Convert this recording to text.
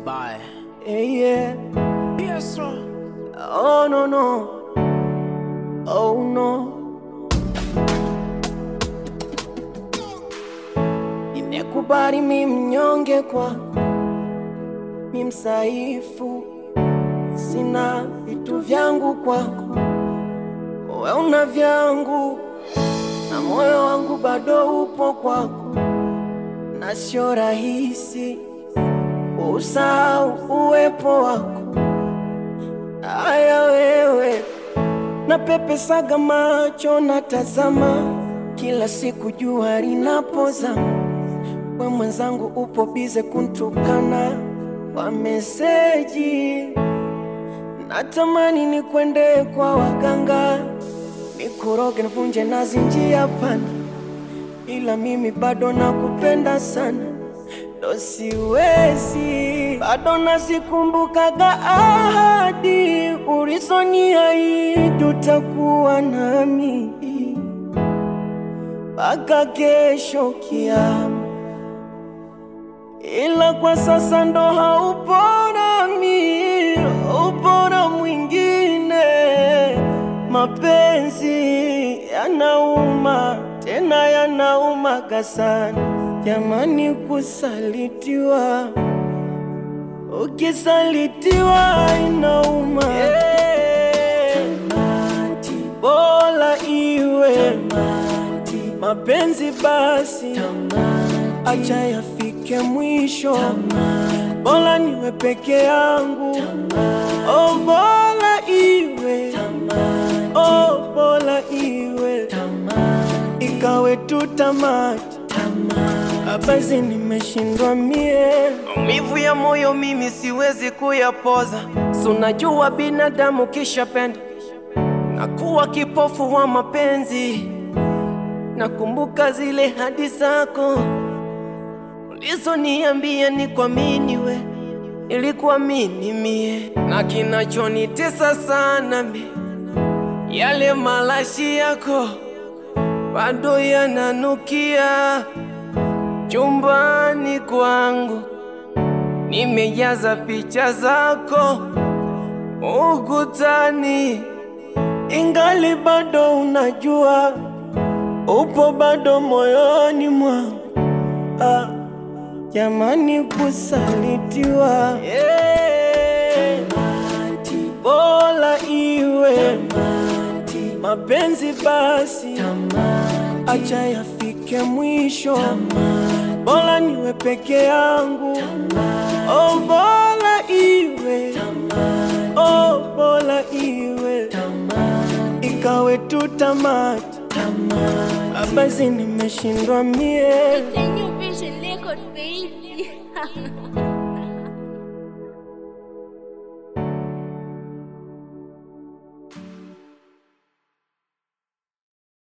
Bye. Hey, yeah. Yes, sir. Oh no no. Oh no. Nimekubali mi mnyonge kwako, mi msaifu, sina vitu vyangu kwako, we una vyangu na moyo wangu bado upo kwako, na sio rahisi usahau uwepo wako. Aya wewe, napepesaga macho natazama, kila siku jua linapozama, we mwenzangu upo bize kuntukana kwa meseji. Natamani nikwende kwa waganga, nikuroge nivunje nazi njia pana, ila mimi bado nakupenda sana ndo siwezi, bado nazikumbukaga ahadi ulizoniahidi utakuwa nami mpaka kesho kiama, ila kwa sasa ndo haupo nami, upo na mwingine. Mapenzi yanauma, tena yanaumaga sana jamani, kusalitiwa, ukisalitiwa inauma. Tamati, bora iwe mapenzi basi, acha yafike mwisho, bora niwe peke yangu. Oh, bora iwe, oh, bora iwe, ikawe tu tamati basi nimeshindwa mie, maumivu ya moyo mimi siwezi kuyapoza. Si unajua binadamu kishapenda nakuwa kipofu wa mapenzi. Nakumbuka zile hadi zako ulizoniambia ni kuamini we, nilikuamini mie, na kinachonitesa sana mi yale malashi yako bado yananukia chumbani kwangu nimejaza picha zako ukutani, ingali bado unajua upo bado moyoni mwangu. Ah, jamani, kusalitiwa yeah. Bora iwe mapenzi basi, acha yafike mwisho bora niwe peke yangu. Oh, bora iwe, oh, bora iwe, ikawe tu tamati. Basi nimeshindwa mie. It's a new vision record, baby.